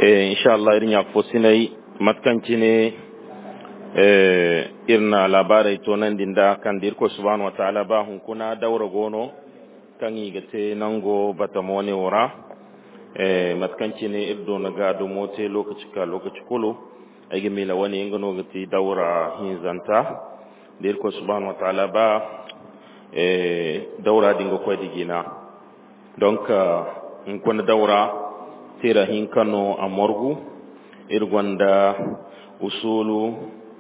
insha Allah irin ya fosinai matkanci ne irna labarai to nan dinda kan dirko subhanahu wataala ba hun kuna daura gono kan yi gate nango bata mone wura matkanci ne irdo na gado mote lokaci ka lokaci kulu agi mila wani yin gano gati daura hinzanta dirko subhanahu wataala ba daura dinga kwai digina don ka in kuna daura tira hin kano a morgu irgonda usulu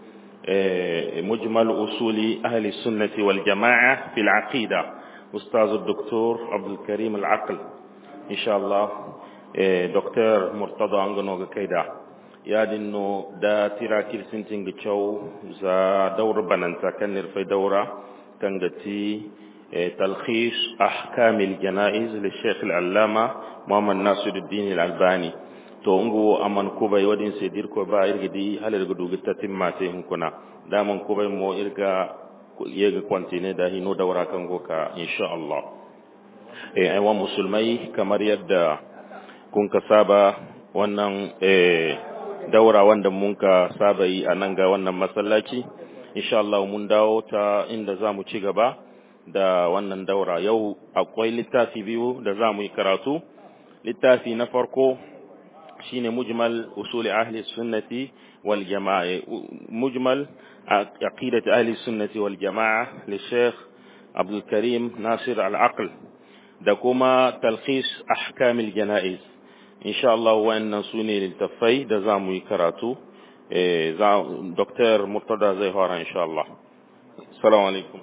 مجمل أصول أهل السنة والجماعة في العقيدة أستاذ الدكتور عبد الكريم العقل إن شاء الله دكتور مرتضى أنغنوغ كيدا يا دينو دا تيرا كيرسنتين جتشو زا دور بنانتا كان نرفي دورة كان جتي تلخيص أحكام الجنائز للشيخ العلامة محمد ناصر الدين الألباني to ungu aman kubai wadin se dir ko ba irga di halar gudu gitta timmate hun kuna daman kubai mo irga yega kwantine da hino daura kan goka insha Allah eh ai wa musulmai kamar yadda kun ka saba wannan eh daura wanda mun ka saba yi a nan ga wannan masallaci insha Allah mun dawo ta inda za mu ci gaba da wannan daura yau akwai littafi biyu da za mu yi karatu littafi na farko shine mujmal usul ahli sunnati wal jamaa mujmal aqidati ahli sunnati wal jamaa li sheikh abdul karim nasir al aql da kuma talkhis ahkam al janaiz insha Allah wannan sune littafai da zamu yi karatu eh za dr murtada zai fara insha Allah assalamu alaikum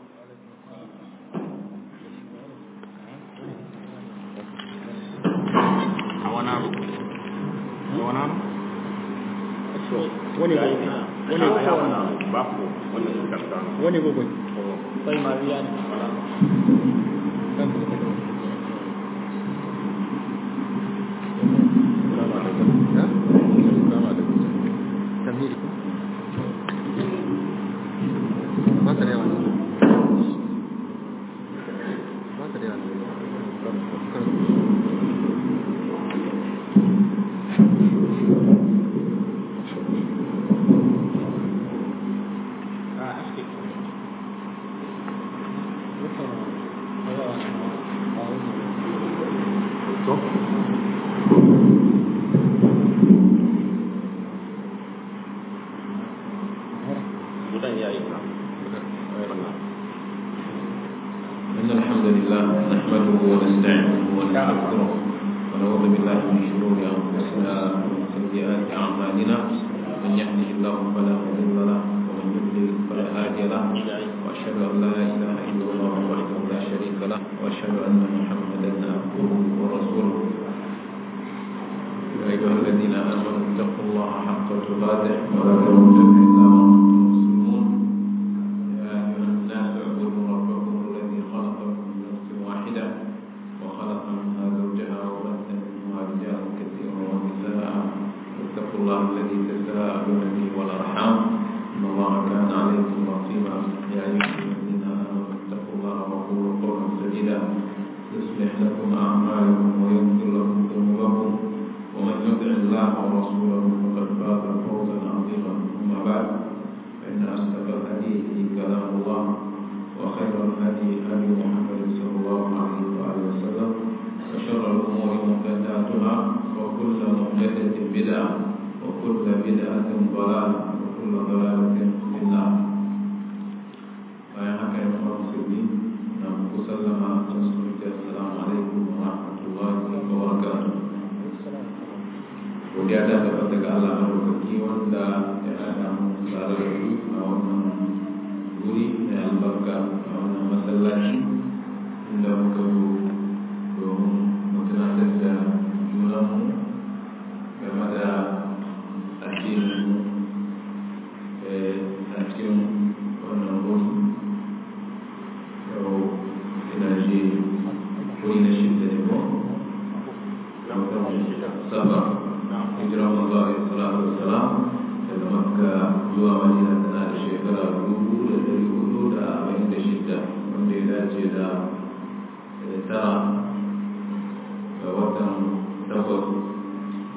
wani wani gugu sai mariya ne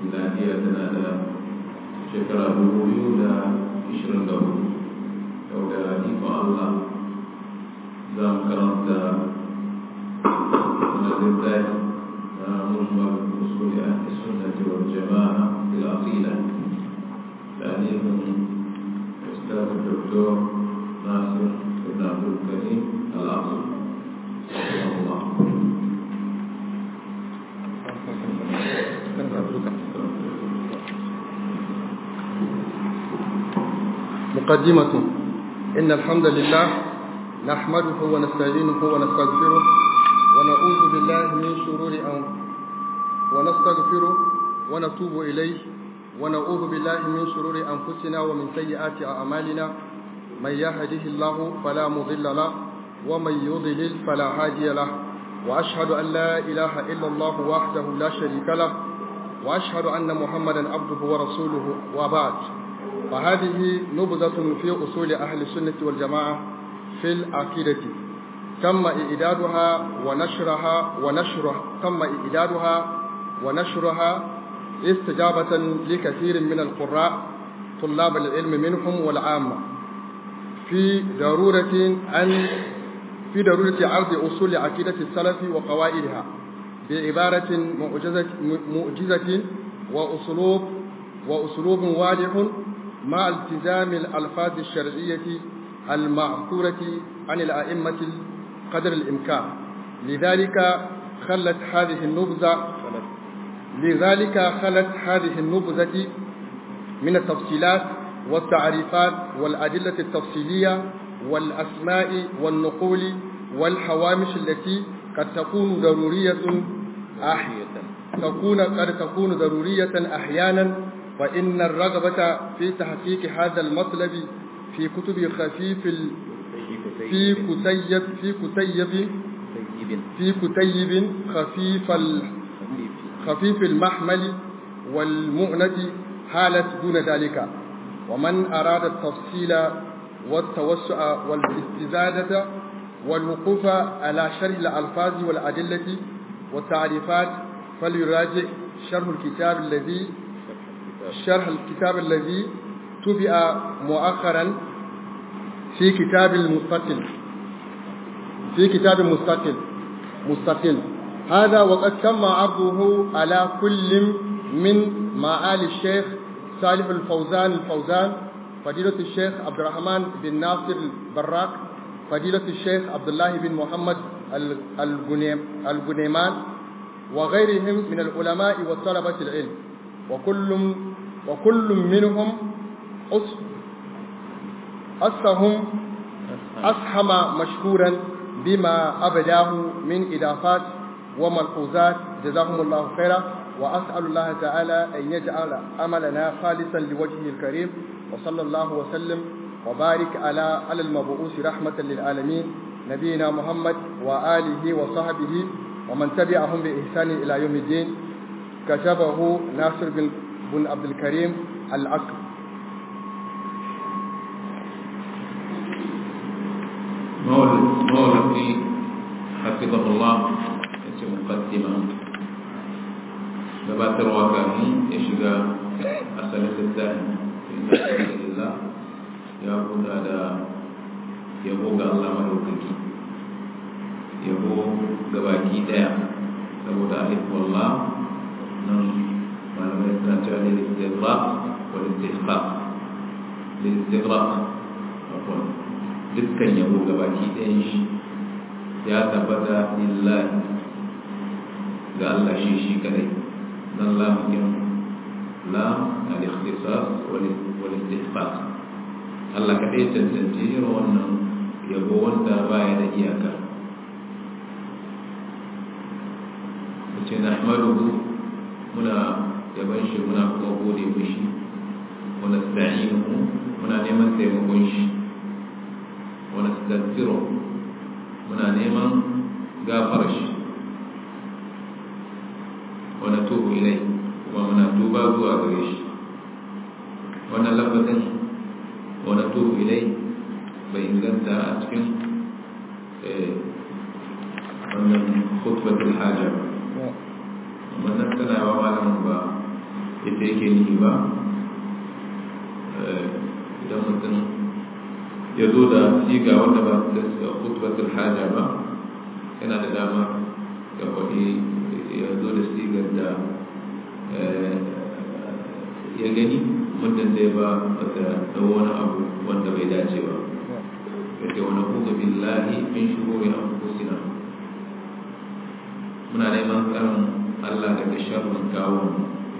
miladiya tana da shekara dubu biyu da ishirin da hudu yau da ikon Allah za mu karanta wani littafi na mujmal usuli ahli sunnati wal jama'a fil aqida تعليم أستاذ الدكتور ناصر بن عبد الكريم الأصل رحمه الله مقدمة إن الحمد لله نحمده ونستعينه ونستغفره ونعوذ بالله من شرور أن ونستغفره ونتوب إليه ونعوذ بالله من شرور أنفسنا ومن سيئات أعمالنا من يهده الله فلا مضل له ومن يضلل فلا هادي له وأشهد أن لا إله إلا الله وحده لا شريك له وأشهد أن محمدا عبده ورسوله وبعد فهذه نبذة في أصول أهل السنة والجماعة في العقيدة تم إعدادها ونشرها ونشرها تم إعدادها ونشرها استجابة لكثير من القراء طلاب العلم منهم والعامة في ضرورة أن في ضرورة عرض أصول عقيدة السلف وقواعدها بعبارة معجزة, معجزة وأسلوب وأسلوب واضح مع التزام الألفاظ الشرعية المعثورة عن الأئمة قدر الإمكان لذلك خلت هذه النبذة لذلك خلت هذه النبذة من التفصيلات والتعريفات والأدلة التفصيلية والأسماء والنقول والحوامش التي قد تكون ضرورية أحيانا تكون قد تكون ضرورية أحيانا فإن الرغبة في تحقيق هذا المطلب في كتب خفيف ال... في كتيب في كتيب في كتيب خفيف ال... خفيف المحمل والمؤنة حالت دون ذلك ومن أراد التفصيل والتوسع والاستزادة والوقوف على شرح الألفاظ والأدلة والتعريفات فليراجع شرح الكتاب الذي شرح الكتاب الذي تبع مؤخرا في كتاب المستقل في كتاب مستقل مستقل هذا وقد تم عرضه على كل من معالي الشيخ صالح الفوزان الفوزان فضيلة الشيخ عبد الرحمن بن ناصر البراك فضيلة الشيخ عبد الله بن محمد الغنيمان وغيرهم من العلماء وطلبة العلم وكل وكل منهم أسهم أسهم مشكورا بما أبداه من إضافات وملحوظات جزاهم الله خيرا وأسأل الله تعالى أن يجعل عملنا خالصا لوجهه الكريم وصلى الله وسلم وبارك على على المبعوث رحمة للعالمين نبينا محمد وآله وصحبه ومن تبعهم بإحسان إلى يوم الدين كتبه ناصر بن بن عبد الكريم العقل مولدي حفظه الله yace muqaddima gabatarwa kafin ya shiga asalin littafin inda alhamdulillah ya buɗa da yabo ga Allah madaukaki yabo ga baki daya saboda alif wallah nan malamai suna cewa ne istighraq wal istihqaq lil istighraq dukkan yabo ga baki ɗayan shi ya tabbata lillahi ga Allah shi shi kadai dan lamukin la al-ikhtisas wal istihqaq Allah kadai tantance irin wannan yabo wanda baya da iyaka ce na ahmaduhu muna yaban shi muna kuma gode mishi wani sta'inuhu muna neman taimakon shi wani stagfiro muna neman gafar shi wani tubu ilai kuma muna tuba zuwa gare shi wannan lafazin wani tubu ilai bai inganta a cikin wannan khutbatul hajja ba wannan tana wa malamin ba ita yake nihi ba idan mutum ya zo da siga wanda ba da khutbatul haja ba yana da dama ya faɗi ya zo da sigar da ya gani muddin dai ba da wani abu wanda bai dace ba yake wani kuka billahi min shururi anfusina muna neman tsarin Allah daga sharrin kawun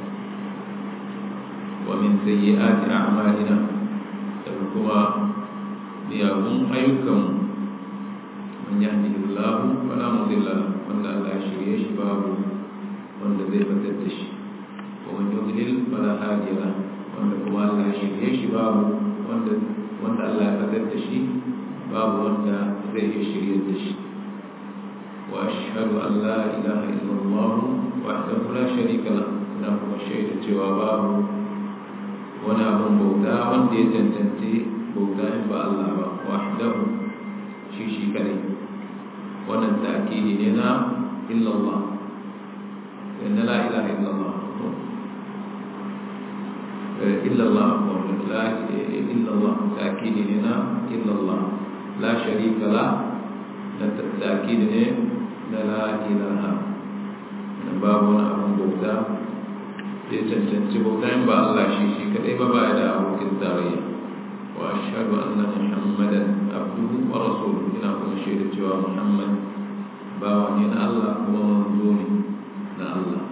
wa min sayyi'ati a'malina daga kuma miyagun ayyukan man yahdihillahu fala mudilla wanda Allah ya shirye shi babu wanda zai fatar da shi wa man yudlil fala hadiya lahu wanda kuma Allah ya shirye shi babu wanda wanda Allah ya fatar da shi babu wanda zai iya shirye da shi wa ashhadu an la ilaha illallah wahdahu la sharika lahu na kuma shaida cewa babu wani abin bauta wanda ya tantance bauta in ba Allah ba wahdahu shi shi kadai wannan ta'kidi ne na illallah inna la ilaha illallah illallah la illallah ta'kidi ne na illallah la sharika la da ta'kidi ne na la ilaha babu wani abin bauta da ya cancanci bauta in ba Allah shi shi kadai ba ba da abokin tarayya wa ashhadu anna muhammadan abduhu wa rasuluhu ina kuma shaida cewa muhammad bawa ne na Allah kuma manzo ne na Allah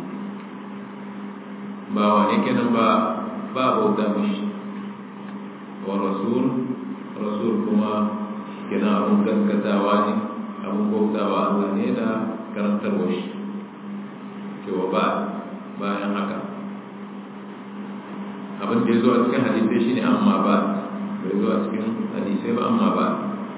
bawa ne kenan ba ba bauta mishi wa rasul rasul kuma kenan abun gaskatawa ne abun bautawa Allah ne da karantarwa shi cewa ba bayan haka abin da ya zo a cikin hadisai shi ne amma ba bai zo a cikin hadisai ba amma ba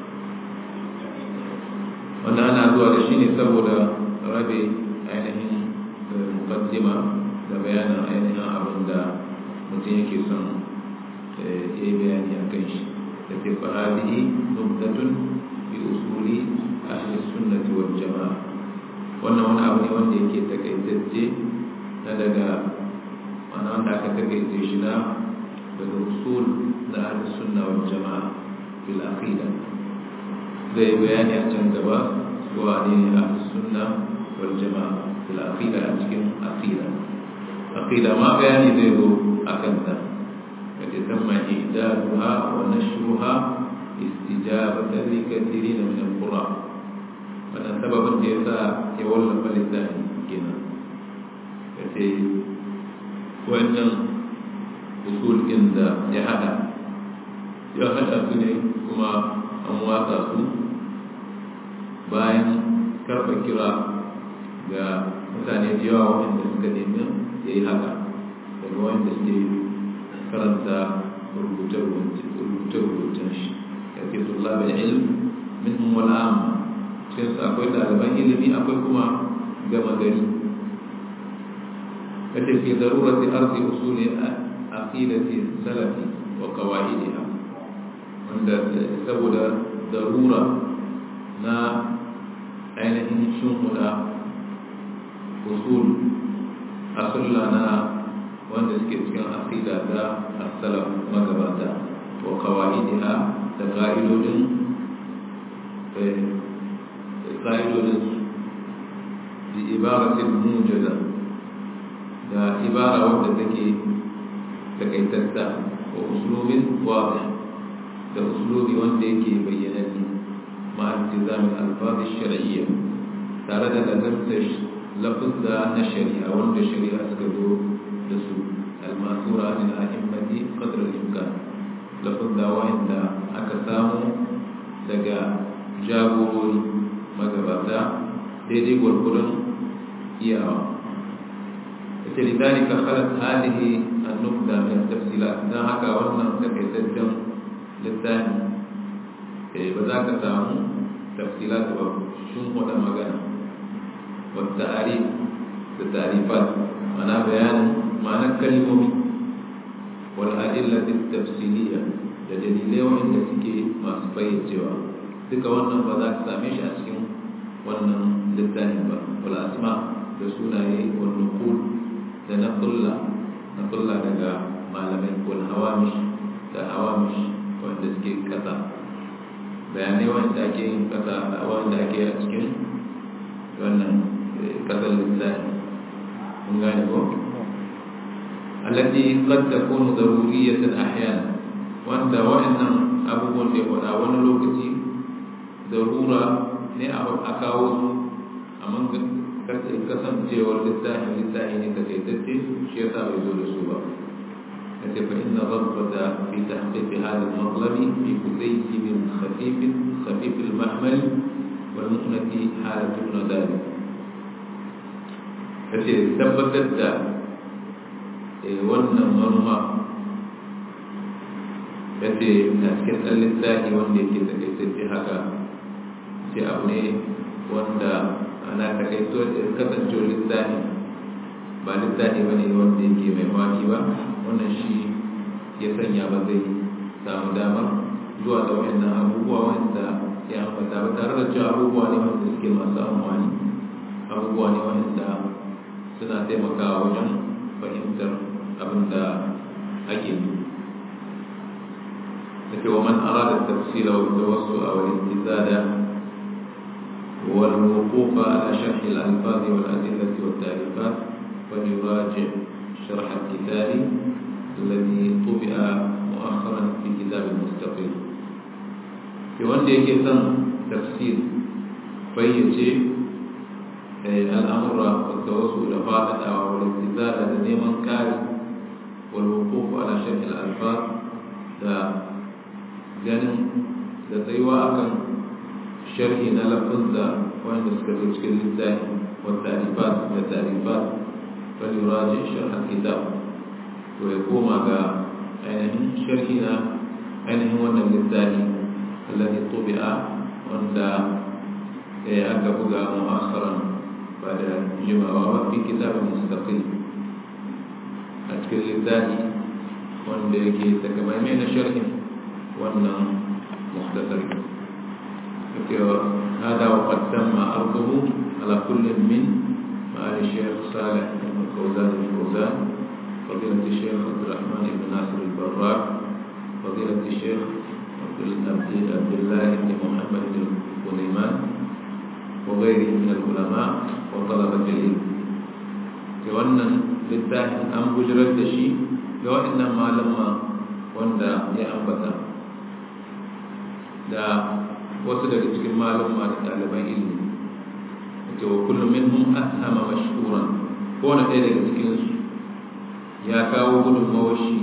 wanda ana zuwa da shi ne saboda rabe ainihin mukaddima da bayanin ainihin abin da mutum yake son ya yi bayani a kan shi da ke fahadihi nuktatun bi usuli ahli sunnati wal jama'a wannan wani abu ne wanda yake takaitacce na daga mana wanda aka takaice shi na daga usul na ahli sunna wal jama'a fil aqida zai bayani a can gaba suwa ne ahli sunna wal jama'a fil aqida a cikin aqida aqida ma bayani zai zo akan ta kace tamma idaduha wa nashruha istijabatan li kathirin min al-qura wannan sababin da yasa ya wallafa littafin kenan kace wannan usul ɗin da ya hada ya hada su ne kuma an watsa su bayan karɓar kira ga mutane da yawa waɗanda suka nemi ya yi haka daga wanda suke karanta rubuce-rubucen shi ya ke tulla da ilm min wala amma cikin akwai ɗaliban ilimi akwai kuma gama gari kace fi darurati ardi usuli aqidati salafi wa qawaidiha wanda saboda darura na ainihin shunhuda usul asulla na wanda suke cikin aqida da as-salaf magabata wa qawaidiha da qa'idodin qa'idodin bi ibaratin mujada da ibara wadda take takaitatta wa uslubin wadih da uslubi wanda yake bayyananne ma iltizamin alfazi shar'iyya tare da lazarta lafuzza na shari'a wanda shari'a suka zo da su almasura min a'immati qadr al-imkan lafuzza wanda aka samu daga jagorori magabata daidai gwargwadon iyawa لذلك خلت هذه النقطة من التفصيلات ده هكا وانا تكيتجم للثاني بذاك تامو تفصيلات شنو ده مغانا والتعريف التعريفات معنى بيان معنى كلمة والأدلة التفصيلية da dalilai wanda suke masu fayyacewa duka wannan ba za ka same shi a cikin wannan littafin ba wal asma da sunaye wal nuqul da na kulla na kulla daga malamai ko hawamish da hawamish wanda suke kasa bayanai wanda ake yin kasa wanda ake a cikin wannan kasar lissafi mun gane ko التي قد تكون ضرورية أحيانا وأنت وإن أبو da wani wani lokaci darura ne a kawo su amma kasancewar littafi littafi ne takaitacce shi yasa bai zo da su ba kace fa inna rabbata fi tahqiq hadha al-matlab fi kulayyin khafif khafif al-mahmal wal mu'nati halatun nadal kace tabbatar da wannan manufa kace a cikin ɗan littafi wanda yake takaitacce haka ce abu ne wanda ana takaito kasancewar littafi ba littafi ba ne wanda yake mai wani ba wannan shi ya sanya ba zai samu damar zuwa da wayannan abubuwa wanda ya ambata ba tare da cewa abubuwa ne wanda suke masu amfani abubuwa ne wanda suna taimakawa wajen fahimtar abin da ake yi لكن ومن أراد التفصيل والتوسع والامتثال والوقوف على شرح الألفاظ والأدلة والتعريفات فليراجع شرح الكتاب الذي طبع مؤخرا في كتاب المستقل في وندي كتاب تفسير فيجي الأمر والتوسل فاعل والامتثال لنيمان كاري والوقوف على شرح الألفاظ ganin da tsayuwa akan sharhi na lafazza wanda suka zo cikin littafi wa tarifat da tarifat fal yuraji sharh kitab to ya koma ga ainihin sharhi na ainihin wannan littafi alladhi tubi'a wanda ya aka buga mu'akharan ba da jimawa ba fi kitabin mustaqil a cikin littafi wanda yake takamaimai na sharhin wannan muhtasari هذا وقد تم عرضه على كل من معالي الشيخ صالح بن فوزان الفوزان فضيلة الشيخ عبد الرحمن بن ناصر البراك فضيلة الشيخ عبد الله بن محمد بن سليمان وغيره من العلماء وطلبة العلم wannan littafin an bujirar da shi ga waɗannan malama wanda ya ambata da wasu daga cikin malama da ɗaliban ilimi ake wa kullum minhum ashama mashhuran ko na ɗaya daga cikin su ya kawo gudunmawar shi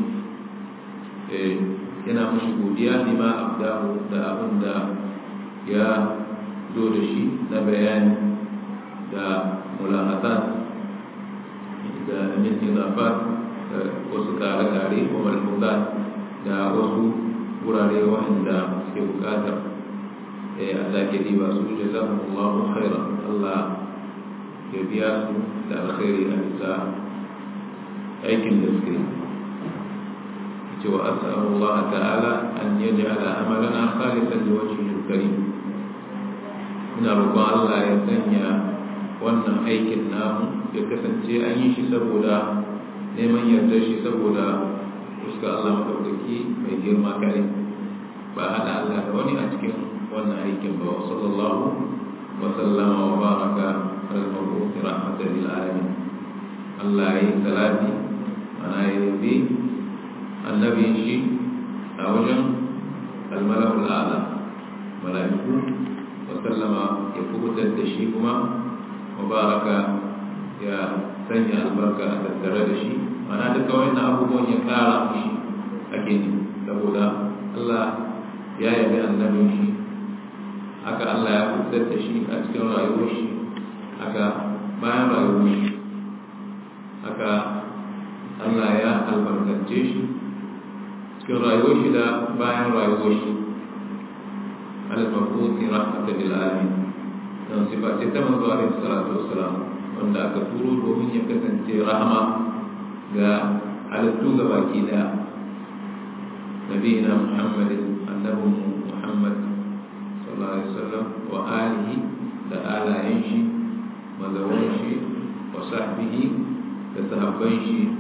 yana mashi godiya ne ma abdahu da abin da ya zo da shi na bayani da mulahatan da min idafat wasu kare-kare ko malfudat da wasu wurare wanda suke bukatar Allah ke diba su jazakumullahu khairan Allah ya biya su da alkhairi a bisa aikin da suke yi cewa as'alullah ta'ala an yaj'ala amalana khalisan liwajhihi al-karim ina roƙon Allah ya sanya wannan aikin namu ya kasance an yi shi saboda neman yarda shi saboda fuska Allah madaukaki mai girma kare ba hada Allah da wani a cikin wannan aikin ba sallallahu wa sallama wa baraka ala al-mab'uth rahmatan lil alamin Allah ya yi salati ana yi annabi shi a wajen al-mala'ul a'la mala'iku wa sallama ya kubutar da shi kuma mubaraka ya sanya albarka a tattare da shi mana duka wannan abubuwan ya kara mushi ake ne saboda Allah ya yabi annabin shi haka Allah ya fitar da shi a cikin rayuwar shi haka bayan rayuwar shi haka Allah ya albarkace shi cikin rayuwar shi da bayan rayuwar shi al-mafuti rahmatan lil alamin don sifa ce ta manzo alaihi salatu wassalam wanda aka turo domin ya kasance rahama ga halittu ga baki daya nabiyina muhammadin annabi muhammad sallallahu alaihi wasallam wa alihi da alayen shi mazawan shi wa sahbihi da sahabban shi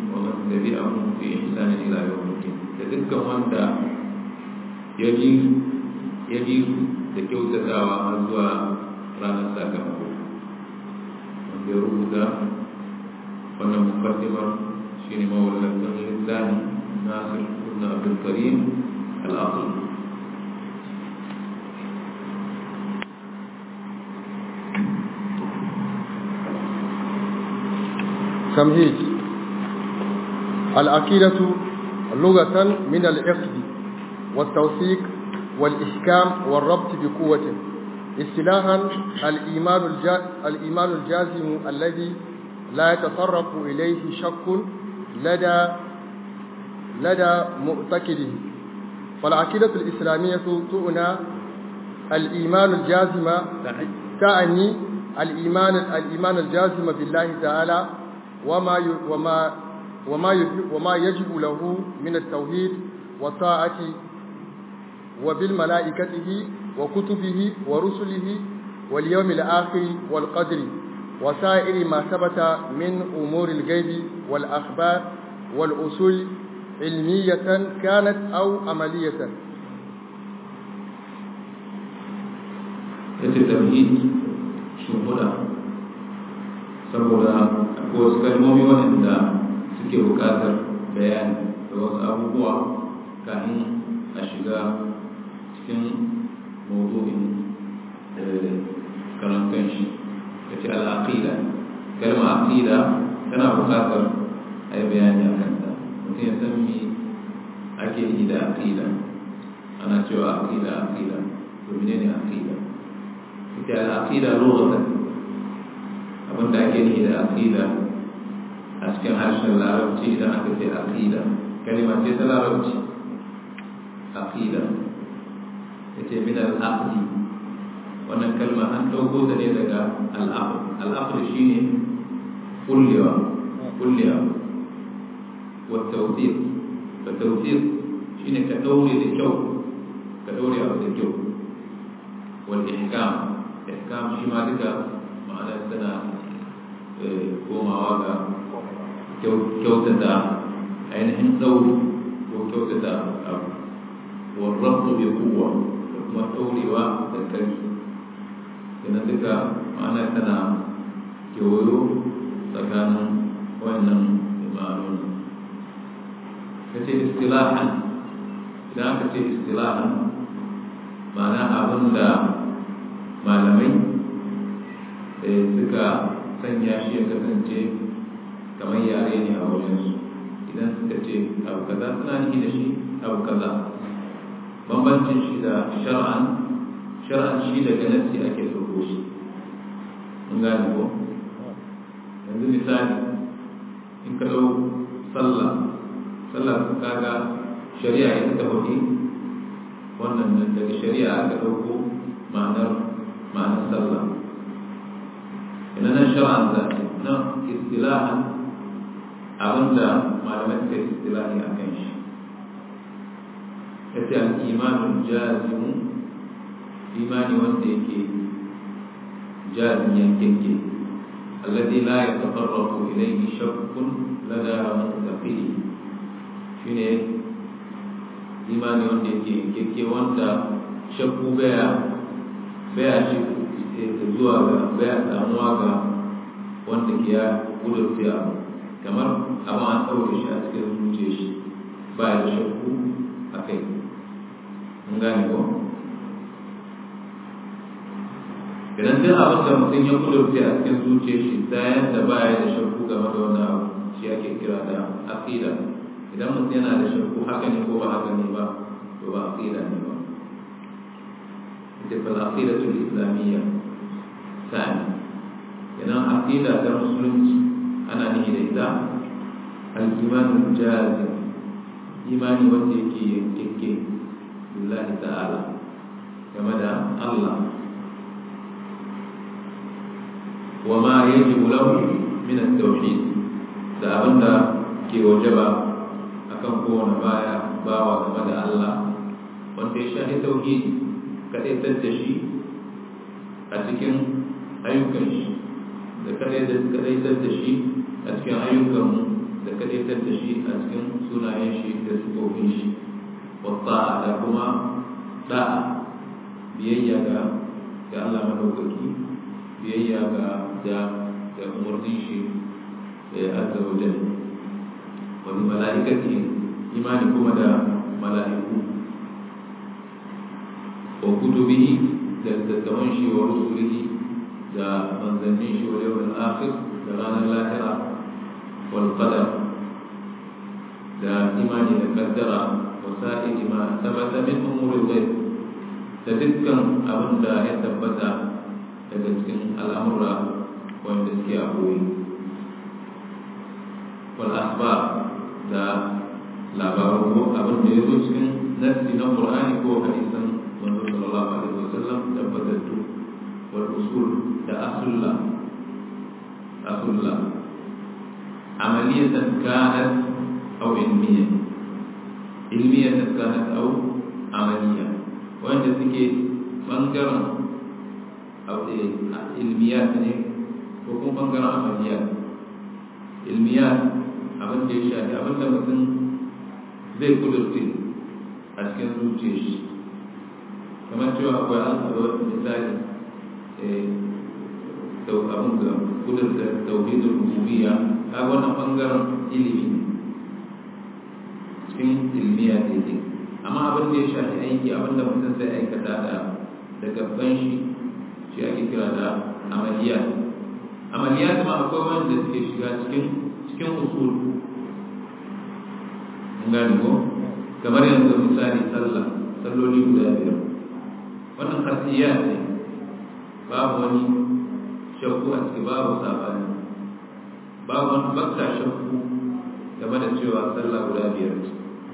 ومن تبعهم في إحسان إلى يوم الدين تذكر وانت يجيز يجيز تكيو تداوى أزوى رانا ساكمه wanda ya rubuta wannan mukaddimar shine mawallafin littafi Nasir ibn Abdul Karim al-Aql تمهيد العقيدة لغة من العقد والتوثيق والإحكام والربط بقوة اصطلاحا الإيمان الجا... الإيمان الجازم الذي لا يتطرق إليه شك لدى لدى معتقده فالعقيدة الإسلامية تعنى الإيمان الجازم تعني الإيمان الإيمان الجازم بالله تعالى وما ي... وما وما ي... وما يجب له من التوحيد والطاعة وبالملائكته وكتبه ورسله واليوم الآخر والقدر وسائر ما ثبت من أمور الغيب والأخبار والأصول علمية كانت أو عملية yace tamhid shimfiɗa saboda akwai wasu kalmomi waɗanda suke buƙatar bayani da wasu abubuwa kafin a shiga cikin mawdu'in karantar shi ya ce al'aqida kalma aqida tana buƙatar a yi bayani a kanta mutum ya san me ake yi da aqida ana cewa aqida aqida to menene aqida ita al'aqida lughatan abinda ake yi da aqida a cikin harshen larabci idan aka ce aqida kalma ce ta larabci aqida yace min al-aqdi wannan kalma an dauko ta ne daga al-aqd al-aqd shine kullewa kullewa wa tawfiq wa tawfiq shine ka daure da kyau ka daure abu da kyau wal ihkam ihkam shi ma duka ma'ana tana komawa ga kyautata ainihin dauri ko kyautata abu والربط بقوة kuma ɗaurewa da ƙarfi yana duka ma'ana tana kewayo tsakanin wannan imanun ka ce istilahan idan aka ce istilahan ma'ana abin da malamai suka sanya shi ya kasance kamar yare ne a wajensu idan suka ce abu kaza suna nihi da shi abu kaza bambancin shi da shar'an shar'an shi daga nasi ake ɗauko shi mun gane ko yanzu misali in ka ɗau sallah sallah kaga shari'a ita ta faɗi wannan nan daga shari'a aka ɗauko ma'anar ma'anar sallah ina nan shar'an da nan istilahan abinda malamai suka istilahi a kan shi yace al-imanul jazim imani wanda yake jazim yankeke alladhi la yatafarraqu ilayhi shakkun lada muntaqidi shine imani wanda yake yankeke wanda shakku baya baya shi zuwa ga baya samuwa ga wanda ke ya gudurta kamar amma an ɗaure shi a cikin zuciyar shi baya da shakku a kai mun gane ko idan duk abin da mutum ya kudurce a cikin zuciyar shi ta yadda baya da shakku game da wani abu shi ake kira da aqida idan mutum yana da shakku haka ne ko ba haka ne ba to ba aqida ne ba ita fa aqidatu islamiyya sani idan aqida ta musulunci ana nihi da ita al-iman jazim imani wanda yake yankekke billahi ta'ala game da Allah wa ma yajibu lahu min at-tauhid da abinda ke wajaba akan kowane baya bawa game da Allah wanda ya shahi tauhid kadaitar da shi a cikin ayyukan shi da kadaitar da shi a cikin ayyukan da kadaitar da shi a cikin sunayen shi da sifofin shi wata da kuma da'a biyayya ga ga Allah madaukaki biyayya ga da da umarnin shi azza wa jalla wa bi malaikati imani kuma da mala'iku wa kutubihi da littattafan shi wa rusulihi da manzannin shi wa yawon akhir da ranar lahira wal qadar da imani da kaddara wa sa'ili ma sabata min umuri ghaib da dukkan abin da ya tabbata daga cikin al'amura wanda suke a koyi wal asbab da labaru ko abin da ya zo cikin nassi na qur'ani ko hadisan manzo sallallahu alaihi wasallam tabbatattu wal usul da asulla asulla amaliyatan kanat aw ilmiya ilmiyatan kanat aw amaliya wanda suke bangaren ilmiyat ne ko kuma bangaren amaliyat ilmiyat abin da ya shafi abin da mutum zai kudurce a cikin zuciyar shi kamar cewa akwai al'adar misali abin da kudurta tauhidul rububiyya a wannan bangaren ilimi ne cikin ilmiya da yake amma abin da ya shafi aiki abin da mutum zai aikata da da gaban shi shi ake kira da amaliyat amaliyat ma akwai wanda suke shiga cikin cikin usul gani ko kamar yanzu misali sallah salloli guda biyar wannan khasiyya ne babu wani shakku a ciki babu sabani babu wani bakka shakku game da cewa sallah guda biyar ce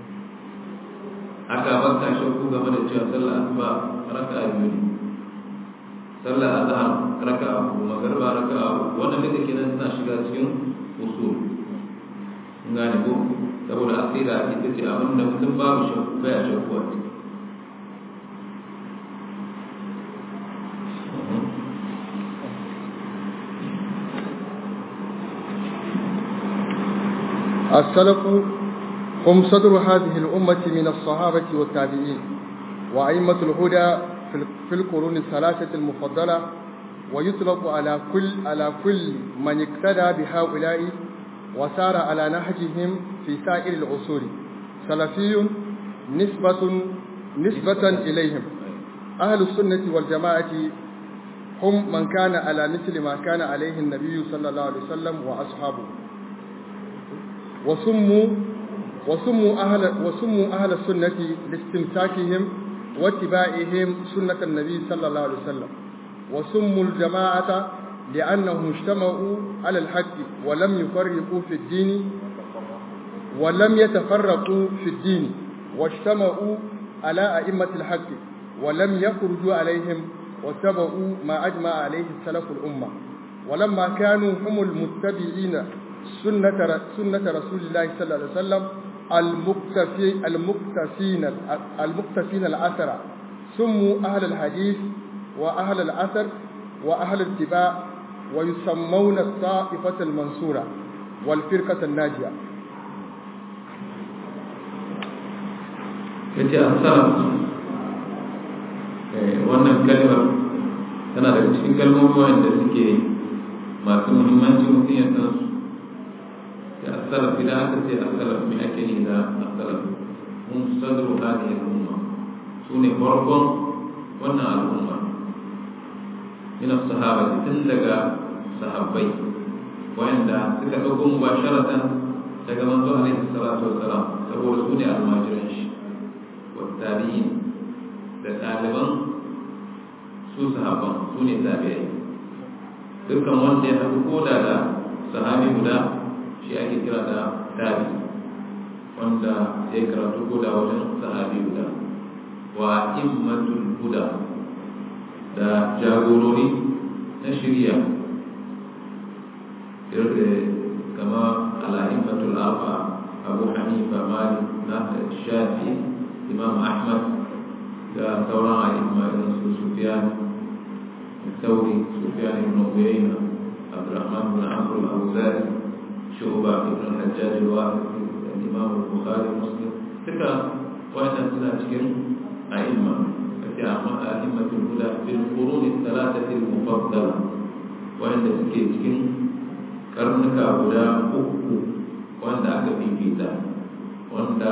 haka bakka shakku game da cewa sallah asuba raka biyu ne sallah azhar raka uku magarba raka uku wannan da kenan suna shiga cikin usul gane ko saboda aqida ita ce abin da mutum babu shakku baya shakku a ciki السلف هم صدر هذه الأمة من الصحابة والتابعين وأئمة الهدى في القرون الثلاثة المفضلة ويطلق على كل على كل من اقتدى بهؤلاء وسار على نهجهم في سائر العصور سلفي نسبة نسبة إليهم أهل السنة والجماعة هم من كان على مثل ما كان عليه النبي صلى الله عليه وسلم وأصحابه وسموا وسموا أهل وسموا أهل السنة لاستمساكهم واتباعهم سنة النبي صلى الله عليه وسلم وسموا الجماعة لأنهم اجتمعوا على الحق ولم يفرقوا في الدين ولم يتفرقوا في الدين واجتمعوا على أئمة الحق ولم يخرجوا عليهم واتبعوا ما أجمع عليه السلف الأمة ولما كانوا هم المتبعين سنة سنة رسول الله صلى الله عليه وسلم المكتفي المكتفين المكتفين الأثر سموا أهل الحديث وأهل الأثر وأهل الاتباع ويسمون الطائفة المنصورة والفرقة الناجية yace assalam wannan kalmar tana daga cikin kalmomi wanda suke masu muhimmanci mutum ya san su ya assalam idan aka ce assalam me ake yi da assalam mun sadru hadhihi al-umma sune farkon wannan al'umma min as-sahaba tun daga sahabbai wanda suka dauko mubasharatan daga manzo alaihi salatu wassalam saboda su ne almajiran shi والتابعين da ɗaliban su sahabban su ne tabi'ai dukkan wanda ya haɗu koda da sahabi guda shi ake kira da tabi wanda ya karatu koda wajen sahabi guda wa immatul huda da jagorori na shirya kama ala'immatul arba abu hanifa malik na shafi imam ahmad da sauran a'imma irin su sufyan الثوري سفيان بن عيينة عبد الرحمن بن عمرو الأوزاعي shuba ibn hajjaj al-wahid imam al-bukhari muslim duka wannan suna cikin a'imma kace amma a'immatul huda bil qurun al-thalathati al-mufaddala wanda suke cikin karnuka guda uku wanda aka fifita wanda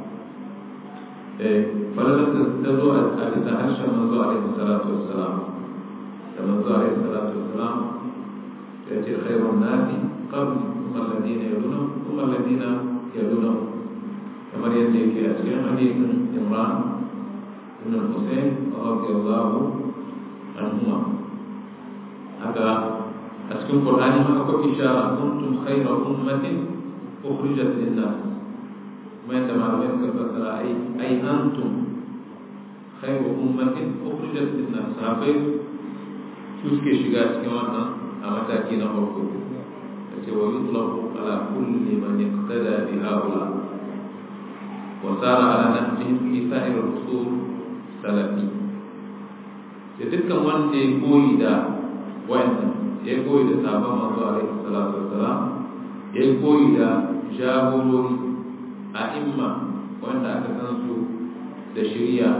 falalar ta zo a bisa harshen manzo alaihi salatu wassalam da manzo alaihi salatu wassalam ya ce khairun nasi qabli kuma alladina yaluna kuma alladina yaluna kamar yadda yake a cikin hadisin imran ibn al-husayn radiyallahu anhuma haka a cikin qur'ani ma akwai ishara kuntum khayra ummatin ukhrijat lin-nas kuma yadda malamai suka fassara ai ai antum khayru ummatin ukhrijat lin-nas sahabbai su suke shiga cikin wannan a mataki na farko yace wa yutlaqu ala kulli man iqtada bi haula wa sara ala nahjihim fi sa'ir al-usul salafi da dukkan wanda ya koyi da wayannan ya koyi da sabon manzo alaihi salatu wassalam ya koyi da jagorori a imma wanda aka san su da shirya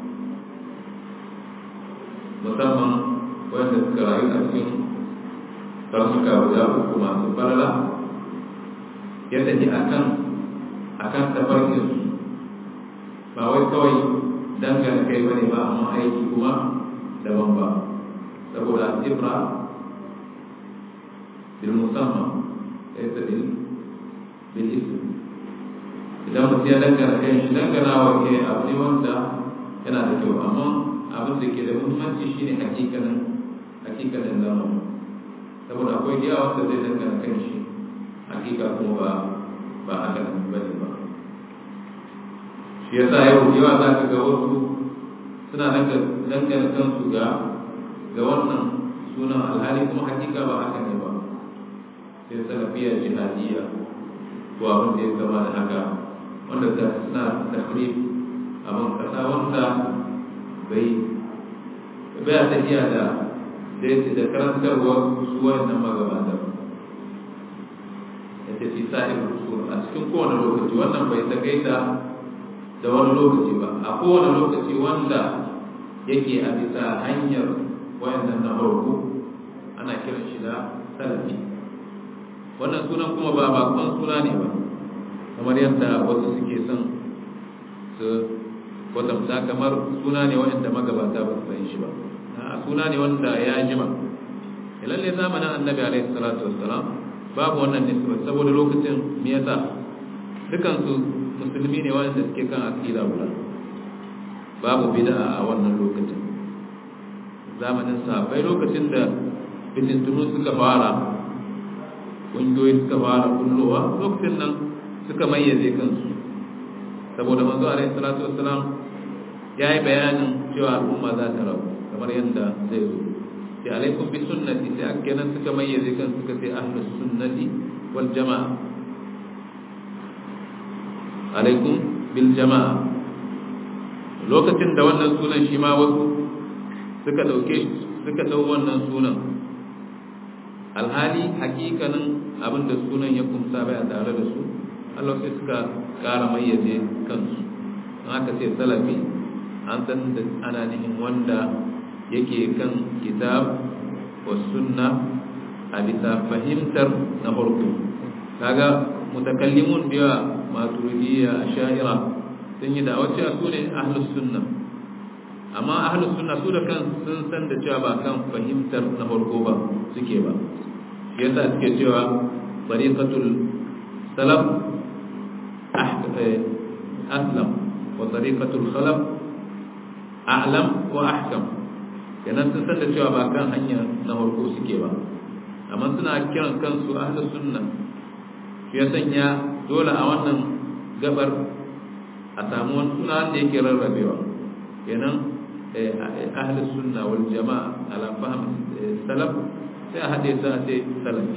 musamman wanda suka rayu a cikin karnuka guda uku masu farla ya tafi akan akan tafarkin su ba wai kawai dangane kai bane ba amma aiki kuma daban ba saboda ibra bil musamman laysa bil bil ism idan mutum ya dangana kan shi dangana wa ke abu ne wanda yana da kyau amma abin da ke da muhimmanci shine hakikanin hakikanin zama saboda akwai da yawa wanda zai dangana kan shi hakika kuma ba ba haka nan ba ne ba shi yasa yau yawa za ka ga wasu suna dangana kansu ga ga wannan sunan alhali kuma hakika ba haka ne ba sai salafiyar jihadiyya ko abin da ya zama da haka wanda ta suna tahrif abin kasa wanda bai bai ta iya da da karantarwa su wannan magabata ya ce fi sa'ir rusul a cikin kowane lokaci wannan bai ta gaita da wani lokaci ba a kowane lokaci wanda yake a bisa hanyar wayannan na farko ana kiran shi da salafi wannan sunan kuma ba bakon suna ne ba kamar yadda wasu suke son su kwatanta kamar suna ne wanda magabata ba su san shi ba a suna ne wanda ya jima lalle zamanin annabi alaihi salatu wassalam babu wannan nisba saboda lokacin me yasa dukan su musulmi ne wanda suke kan aqida guda babu bid'a a wannan lokacin zamanin sahabbai lokacin da fitintunu suka fara ƙungiyoyi suka fara kullowa lokacin nan suka mayyaze kansu saboda manzo alaihi salatu wassalam ya yi bayanin cewa al'umma za ta rabu kamar yadda zai zo ya alaikum bi sunnati sai aka kenan suka mayyaze kan suka sai ahlus sunnati wal jama'a alaikum bil jama'a lokacin da wannan sunan shi ma wasu suka dauke suka dau wannan sunan alhali hakikanin abin da sunan ya kumsa bai tare da su Allah sai suka kara mayyaze kansu an aka ce salafi an san da ana nihin wanda yake kan kitab wa sunna a bisa fahimtar na farko kaga mutakallimun biya maturidiyya asha'ira sun yi da wacce su ne ahlus sunna amma ahlus sunna su da kan sun san da cewa ba kan fahimtar na farko ba suke ba yasa suke cewa tariqatul salaf aslam wa tariqatul khalaf a'lam wa ahkam kenan sun san da cewa ba kan hanya na farko suke ba amma suna kiran kansu ahlus sunna shi ya sanya dole a wannan gabar a samu wani suna wanda yake rarrabewa kenan ahlus sunna wal jama'a ala fahm salaf sai a haɗe su a ce salafi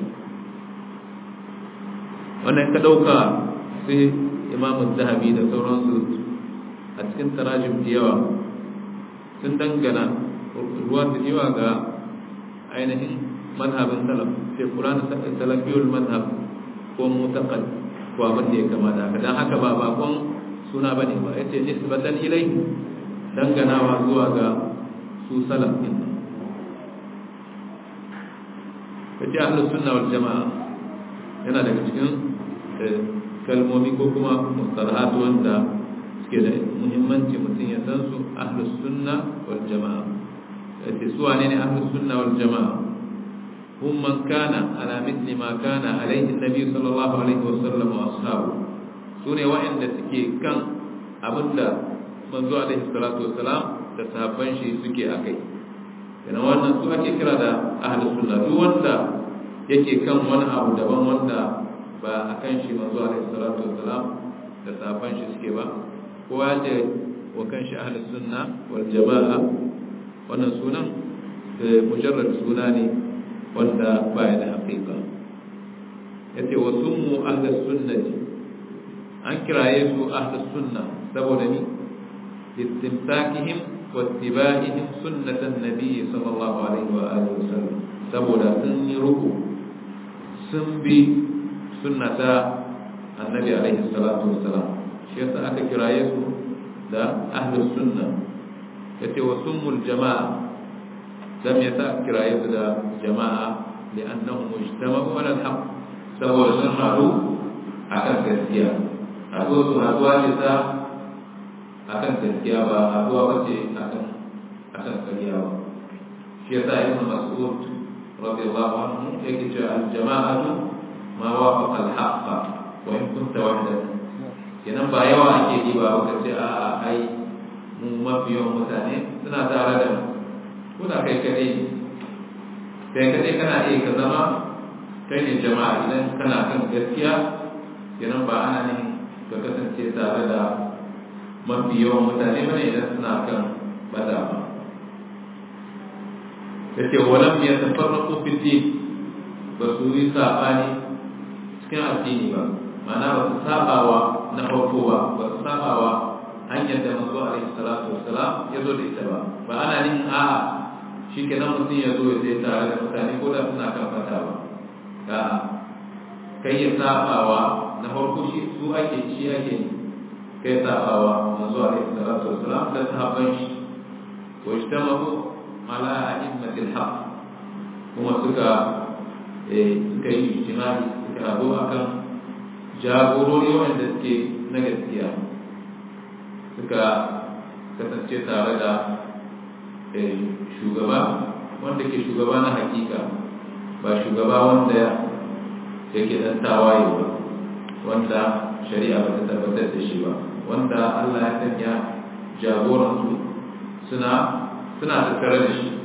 wannan ka ɗauka sai imamu zahabi da sauransu a cikin tarajim da yawa sun dangana ruwa da yawa ga ainihin mazhabin salaf sai kurana salafiyul mazhab ko mutaqal ko abin da ya kamata haka dan haka ba bakon suna bane ba yace nisbatan ilai danganawa zuwa ga su salaf din kace ahlus sunna wal jamaa yana daga cikin kalmomi ko kuma mustalahat wanda suke da muhimmanci mutum ya san su ahlus sunna wal jamaa yace su wane ne ahlus sunna wal jamaa hum man kana ala mithli ma kana alayhi nabi sallallahu alaihi wasallam wa ashabu sune wa'anda suke kan abinda manzo alaihi salatu wassalam da sahabban shi suke akai yana wannan su ake kira da ahlus sunna duk wanda yake kan wani abu daban wanda ba a kan shi manzo alaihi salatu wassalam da sahabban shi suke ba ko ya ce wa kan shi ahlus sunna wal jama'a wannan sunan mujarrad suna ne wanda ba ya da haƙiƙa yace wa summu ahlus sunnati an kiraye su ahlus sunna saboda ni istimsakihim wa ittiba'ihim sunnatan nabiy sallallahu alaihi wa alihi wasallam saboda sun yi ruku sun bi sunnata annabi alaihi salatu wasalam shi yasa aka kiraye su da ahlus sunna yace wa summul jama'a lam yasa kiraye su da jama'a li'annahum mujtama'u ala al-haq saboda sun haɗu akan gaskiya haɗuwa su haɗuwa ne ta akan gaskiya ba haɗuwa ba ce akan akan ƙarya ba shi yasa ibn mas'ud radiyallahu anhu yake cewa al-jama'atu ma wafaqa al-haqqa wa in kunta wahdak kenan ba yawa ake yi ba ka ce a a ai mu mafi yawan mutane suna tare da mu ko da kai kadai kai kadai kana iya ka zama kai ne jama'a idan kana kan gaskiya kenan ba ana ne ka kasance tare da mafi yawan mutane bane idan suna kan bada ba yace walam yatafarraqu fi din ba su yi sabani cikin addini ba ma'ana ba su sabawa na farko ba ba su sabawa hanyar da manzo alaihi salatu wassalam ya zo da ita ba ba ana nin a shi kenan mutum ya zo ya sai tare da mutane ko da suna kan fata ba ga kai ya sabawa na farko shi su ake shi ake kai sabawa manzo alaihi salatu wassalam da sahabban shi wa ijtamahu ala a'immatil haqq kuma suka suka yi ijtimai suka rabu akan jagorori wanda suke na gaskiya suka kasance tare da shugaba wanda ke shugaba na hakika ba shugaba wanda yake dan tawaye ba wanda shari'a ba ta tabbatar da shi ba wanda Allah ya sanya jagoransu suna suna tattare da shi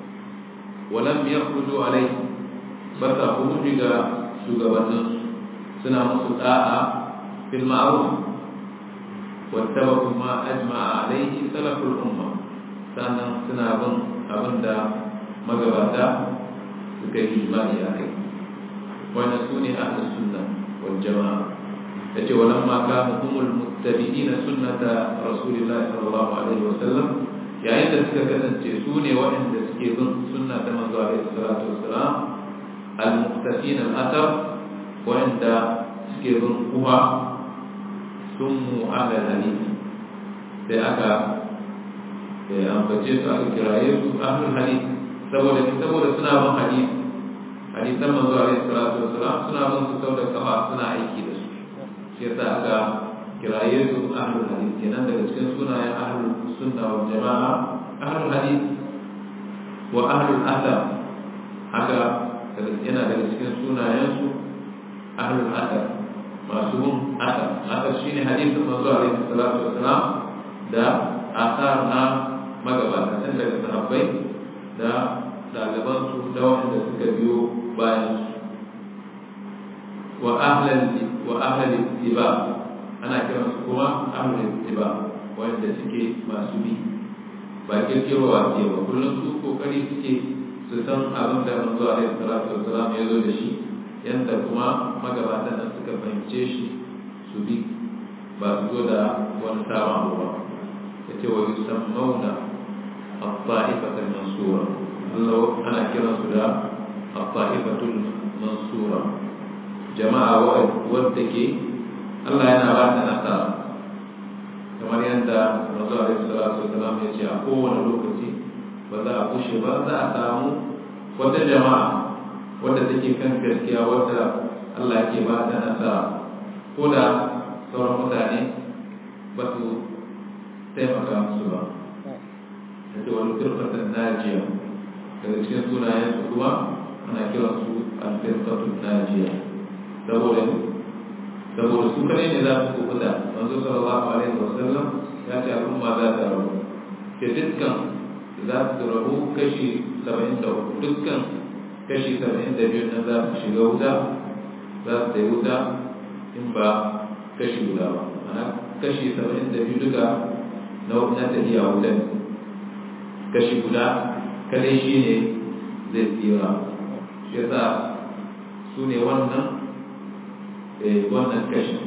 walam yakhruju alayhi ba ta khuruji ga shugabanninsu suna musu da'a fil ma'ruf wattaba'u ma ajma'a alayhi salaful umma sannan suna bin abinda magabata suka yi ijma'i a kai wannan su ne ahlus sunna wal jama'a yace walamma kanu humul muttabi'ina sunnata rasulillahi sallallahu alaihi wa sallam yayin da suka kasance su ne waɗanda suke bin sunna ta manzo alaihi salatu wassalam al-muqtafina al-athar wanda suke bin kuwa sun mu ala hadith sai aka ambace su aka kiraye su ahlul hadith saboda saboda suna bin hadith hadisan manzo alaihi salatu wassalam suna bin su saboda kafa suna aiki da su shi yasa aka kiraye su ahlul hadith kenan daga cikin sunayen ahlul sunna wal jama'a ahlul hadith wa ahlul athar haka yana daga cikin sunayen su ahlul athar masu bin athar athar shine hadisin manzo alaihi salatu wassalam da athar na magabata tun daga sahabbai da ɗaliban su da wanda suka biyo bayan su wa ahlal wa ahlal ittiba ana kiran su kuma ahlul ittiba wanda suke masu bi ba kirkirowa ke ba kullum su kokari suke su san abin da manzo alaihi salatu wassalam ya zo da shi yanda kuma magabatan nan suka fahimce shi su bi ba su zo da wani sabon abu ba yace wa yusammauna at-ta'ifata al-mansura Allah ana kiran su da at-ta'ifatul mansura jama'a wadda ke Allah yana ba ta nasara kamar yadda Rasul Alaihi Salatu Wasalam ya ce a kowane lokaci ba za a kushe ba za a samu wata jama'a wadda take kan gaskiya wadda Allah yake ba ta nasara ko da sauran mutane ba su taimaka musu ba da ce wani turfatan najiya daga cikin sunayen su kuma ana kiran su alfirfatun najiya saboda saboda su kare ne za su kubuta manzo sallallahu alaihi wasallam ya ce al'umma za ta rabu ke dukkan za su rabu kashi saba'in da uku dukkan kashi saba'in da biyu nan za su shiga wuta za su tai wuta in ba kashi guda ba ana kashi saba'in da biyu duka na tafiya wuta kashi guda kadai shi ne zai tsira shi yasa su ne wannan wannan kashi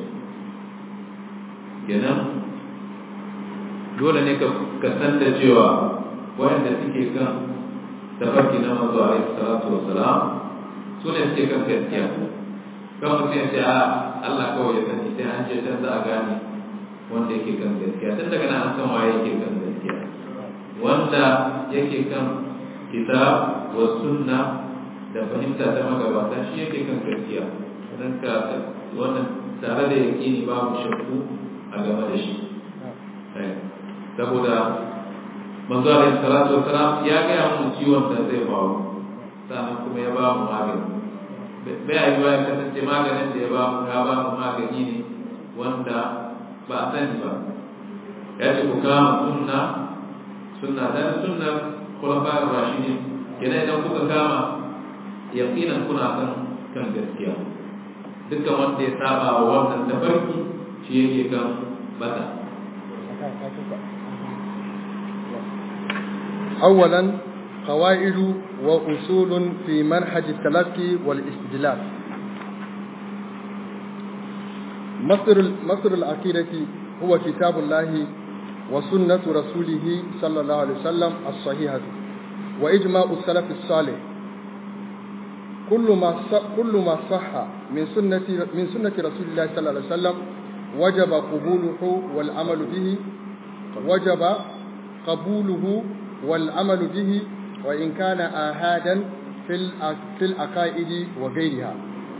kenan dole ne ka san da cewa wayanda suke kan tafarki na manzo alaihi salatu wassalam su ne suke kan gaskiya kan mutum ya ce a Allah kawai ya sani sai an ce can za a gane wanda yake kan gaskiya tun daga nan an san waye yake kan gaskiya wanda yake kan kitab wa sunna da fahimta ta magabata shi yake kan gaskiya don ka wannan tare da yaƙini babu shakku a game da shi saboda manzo alaihi salatu wasalam ya gaya mu ciwon da zai faru sannan kuma ya ba mu magani bai a ya kasance maganin da ya ba mu ya ba mu magani ne wanda ba a sani ba ya ce ku kama sunna sunna dan sunnar khulafa'ir rashidin kenan idan kuka kama yaqinan kuna kan kan gaskiya dukkan wanda ya saba wa wannan tafarki shi yake kan bata أولا قواعد وأصول في منهج التلقي والاستدلال مصدر مصدر العقيدة هو كتاب الله وسنة رسوله صلى الله عليه وسلم الصحيحة وإجماع السلف الصالح كل ما كل ما صح من سنة من سنة رسول الله صلى الله عليه وسلم وجب قبوله والعمل به وجب قبوله والعمل به وإن كان آهادا في في العقائد وغيرها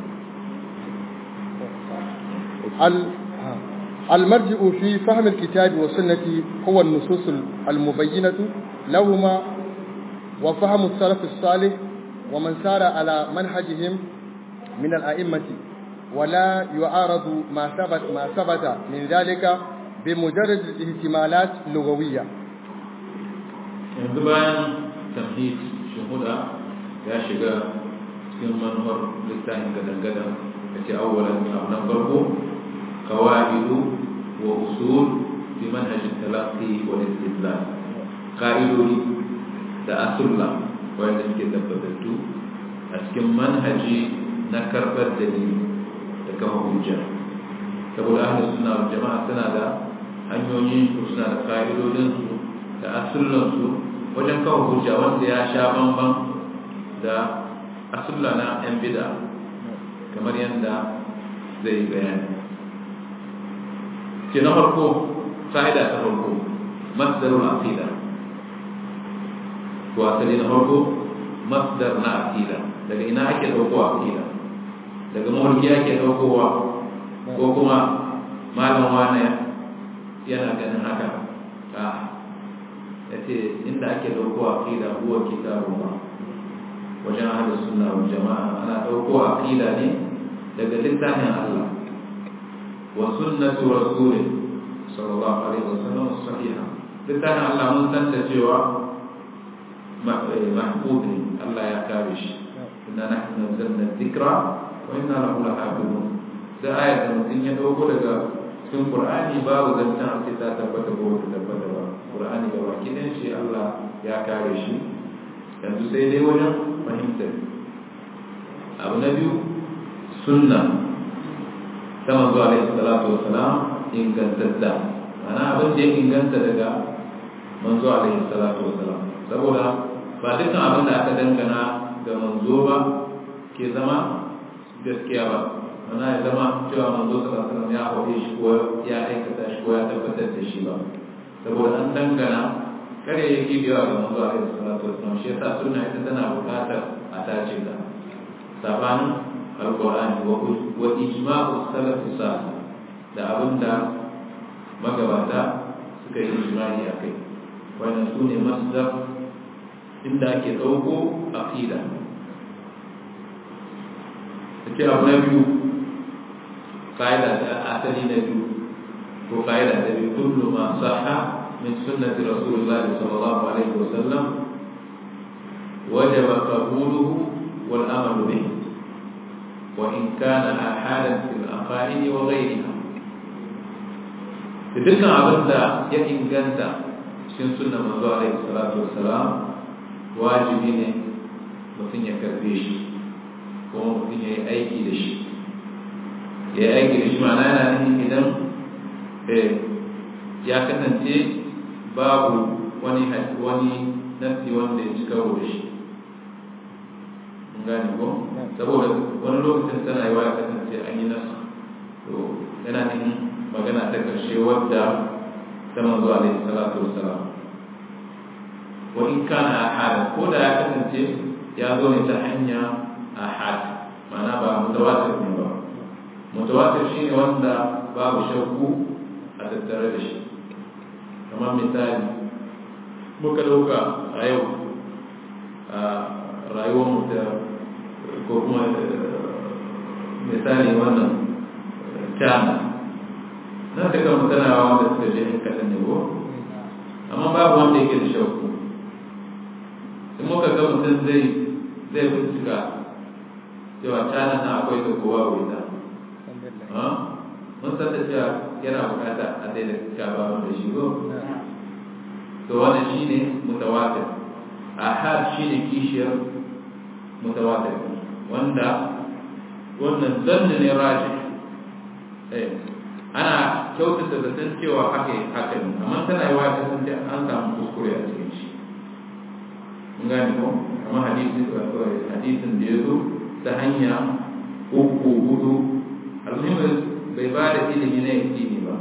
المرجع في فهم الكتاب والسنة هو النصوص المبينة لهما وفهم السلف الصالح ومن سار على منهجهم من الأئمة ولا يعارض ما ثبت ما ثبت من ذلك بمجرد الاحتمالات اللغوية. yanzu bayan tamhid shuhuda ya shiga cikin manuwar littafin gadan-gadan da ce awwalan abu na farko kawaidu wa usul fi manhajin talaqqi wal istidlal ka'idodi da asulla wanda suke tabbatattu a cikin manhaji na karɓar dalili da kama hujja saboda ahli suna jama'a suna da hanyoyin su suna da ka'idodin su da asullan su wajen kawo hujja wanda ya sha bamban da asulla na yan bid'a kamar yadda zai bayani ke na farko fa'ida ta farko masdarul aqida ko asali na farko masdar na aqida daga ina ake dauko aqida daga mawarki ake daukowa ko kuma malam wani yana ganin haka a yace inda ake dauko aqida huwa kitabullah wajen ahlus sunna wal jamaa ana dauko aqida ne daga littafin Allah wa sunnatu rasulih sallallahu alaihi wasallam sahiha littafin Allah mun san da cewa mahfuz ne Allah ya kare shi inna nahnu nazzalna dhikra wa inna lahu lahafizun da ayat da mutum ya dauko daga cikin Qur'ani babu zancen a ce ta tabbata ko ta tabbata ba Qur'ani da baki ɗin shi Allah ya kare shi yanzu sai dai wajen fahimtar abu na biyu sunna ta manzo alaihi salatu wassalam ingantatta ana abin da ya inganta daga manzo alaihi salatu wassalam saboda ba dukkan abin da aka dangana ga manzo ba ke zama gaskiya ba mana ya zama cewa manzo sallallahu alaihi wasallam ya haɗe shi ko ya aikata shi ko ya tabbatar da shi ba saboda an dangana kare yake biya ga manzo alaihi salatu wasallam shi yasa sunna ita tana buƙatar a tace ta sabanin alqur'ani wa wa ijma'u salaf salih da abinda magabata suka yi ijma'i akai wannan sune masdar inda ake dauko aqida ce abu na biyu ƙa'ida da asali na biyu ko ƙa'ida da biyu kullu ma sahha min sunnati rasulullah sallallahu alaihi wasallam wajaba qabuluhu wal amalu bih wa in kana ahadan fil aqaid wa ghayriha dukkan abin da ya inganta cikin sunnar manzo alaihi salatu wassalam wajibi ne mutum ya karbe shi kuma mutum ya yi aiki da shi ya yi aiki da shi ma'ana yana nufin idan ya kasance babu wani wani nasi wanda ya ci karo da shi mun gane ko saboda wani lokacin tana yi wa ya kasance an yi nasu to yana nufin magana ta karshe wadda ta manzo alaihi salatu wassalam wa in kana ahada ko da ya kasance ya zo ne ta hanya ahad ma'ana ba mutawatir ne ba mutawatir shine wanda babu shakku a tattare da shi kamar misali muka dauka a yau a rayuwar mu da ko kuma misali wannan china na ta kan mutanawa wanda suka je in kaɗan ne ko amma babu wanda yake da shakku in muka ga mutum zai zai bincika cewa cana na akwai da kowa wai ta mun san da cewa yana bukata a daida gaba da shi ko to wannan shine mutawatir ahad shine kishiyar mutawatir wanda wannan zanne ne raji eh ana kyautata da san cewa haka haka ne amma tana yi wa ta san an samu kuskure a cikin shi mun gane ko amma hadisi hadisin da ya zo ta hanya uku hudu almuhimmin bai ba da ilimi na yakini ba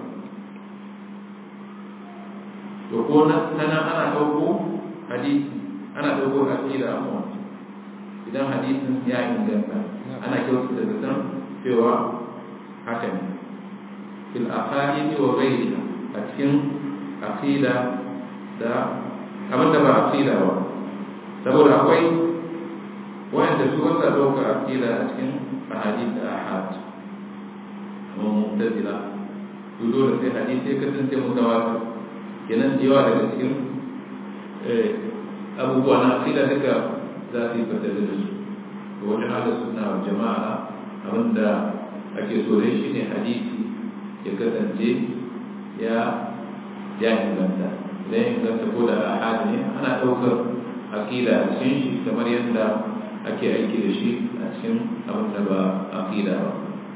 to ko na tana ana ɗauko hadisi ana ɗauko aqida amma idan hadisin ya inganta ana kyautata da san cewa haka ne fil aqaidi wa ghayriha a cikin aqida da abin da ba aqida ba saboda akwai wanda su wasa ɗauka aqida a cikin ahadith da ahad kuma mu'tazila su dole sai hadisi ya kasance mutawatir kenan yawa daga cikin abubuwa na aqida duka za su yi fata da su to wajen ala sunna wa jama'a abinda ake so dai shine hadisi ya kasance ya ya inganta idan ya inganta ko da ahad ne ana ɗaukar aqida a cikin shi kamar yadda ake aiki da shi a cikin abin da ba aqida ba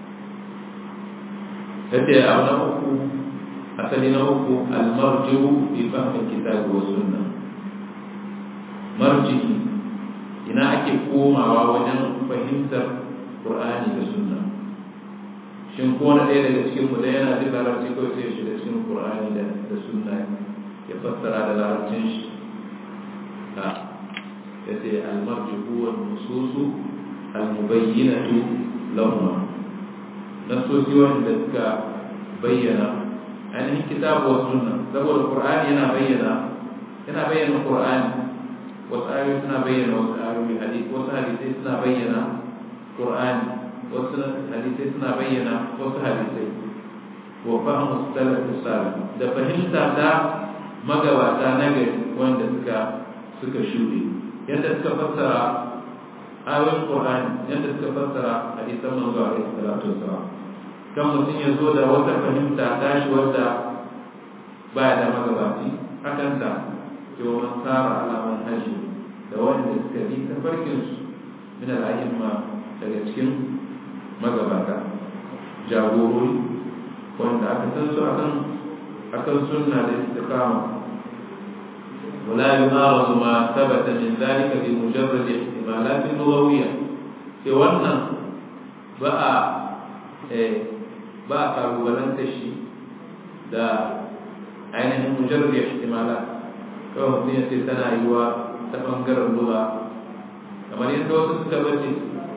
yace abu na uku asali na uku almarji'u fi fahmi kitabi wa sunna marji'i ina ake komawa wajen fahimtar qur'ani da sunna shin ko na ɗaya daga cikin mu da yana jin larabci ko sai shi da cikin qur'ani da da sunna ya fassara da larabcin shi ha yace almarji'u wal nususu almubayyinatu lahum nasosi wanda suka bayyana ainihin kitabu wa sunna saboda qur'ani yana bayyana yana bayyana qur'ani wasu ayoyi suna bayyana wasu ayoyi hadisi wasu hadisai suna bayyana qur'ani wasu hadisai suna bayyana wasu hadisai wa fahmu salaf salih da fahimta ta magabata na gari wanda suka suka shuɗe yadda suka fassara ayoyin qur'ani yadda suka fassara hadisan manzo alaihi salatu wassalam kan mutum ya zo da wata fahimta tashi wadda ba da magabaci hakan ta cewa man tsara alaman haji da wanda suka bi tafarkinsu min al'ayyamma daga cikin magabata jagorori wanda aka san su akan akan sunna da istiqama ولا يمارس ما ثبت من ذلك بمجرد احتمالات لغوية في wannan ba a ba a kalubalanta shi da ainihin mujarrar ya ihtimala kawai mutum ya ce tana yiwa ta ɓangaren lura kamar yadda wasu suka bace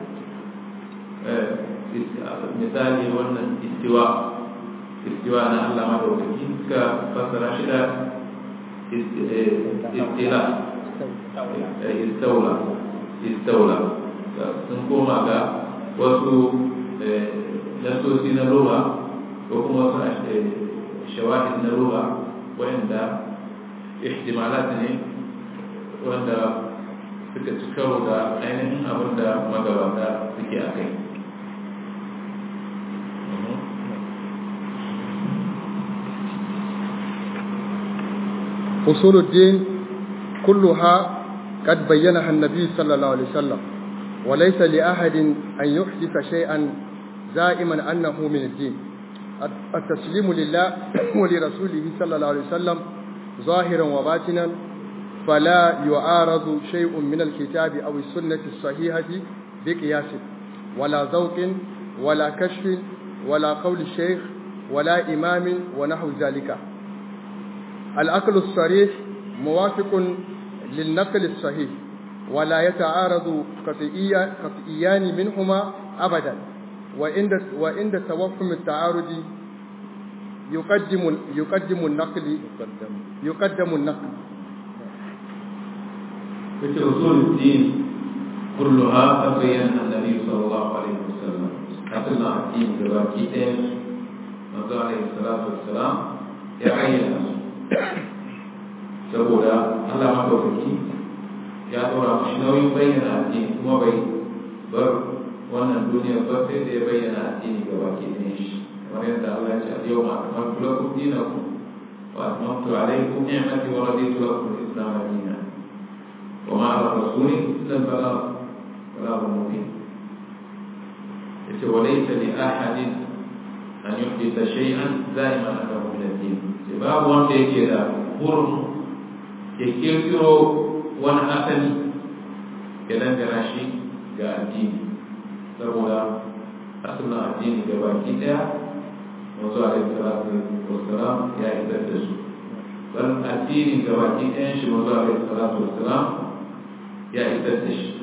misali wannan istiwa istiwa na Allah madaukaki suka fassara shi da istila istaula istaula sun koma ga wasu nasosi na lura ko kuma wasu shawahid na lura wanda ihtimalat ne wanda suka ci karo da ainihin abin da magabata suke a kai أصول الدين كلها قد بينها النبي صلى الله عليه وسلم وليس لأحد أن يحدث شيئا زائما أنه من الدين التسليم لله ولرسوله صلى الله عليه وسلم ظاهرا وباطنا فلا يعارض شيء من الكتاب أو السنة الصحيحة بقياس ولا ذوق ولا كشف ولا قول الشيخ ولا إمام ونحو ذلك الأكل الصريح موافق للنقل الصحيح ولا يتعارض قطئيان منهما أبدا وعند وعند توهم التعارض يقدم يقدم النقل يقدم النقل في أصول الدين كلها تبين النبي صلى الله عليه وسلم أصلنا الدين كباكيتين manzo alaihi salatu wassalam ya ayyana su saboda Allah madaukaki ya dora mashi nauyin bayyana addini kuma bai bar wannan duniya ba sai da ya bayyana addini ga baki ɗayan shi kamar yadda Allah ya ce a yau ma akmaltu lakum dinakum wa atmamtu alaykum ni'mati wa raditu lakum al-islam dinan wa ma ala rasuli illa al-balagh balagh mubin yace wa laysa li ahadin an yuhdisa shay'an zaiman annahu min ad-din sai babu wanda yake da hurum ya kirkiro wani asali ya dangana shi ga addini saboda asalin addini ga baki daya wasu alaihi salatu wassalam ya isar da su bal addini ga baki ɗayan shi wasu alaihi salatu wassalam ya isar da shi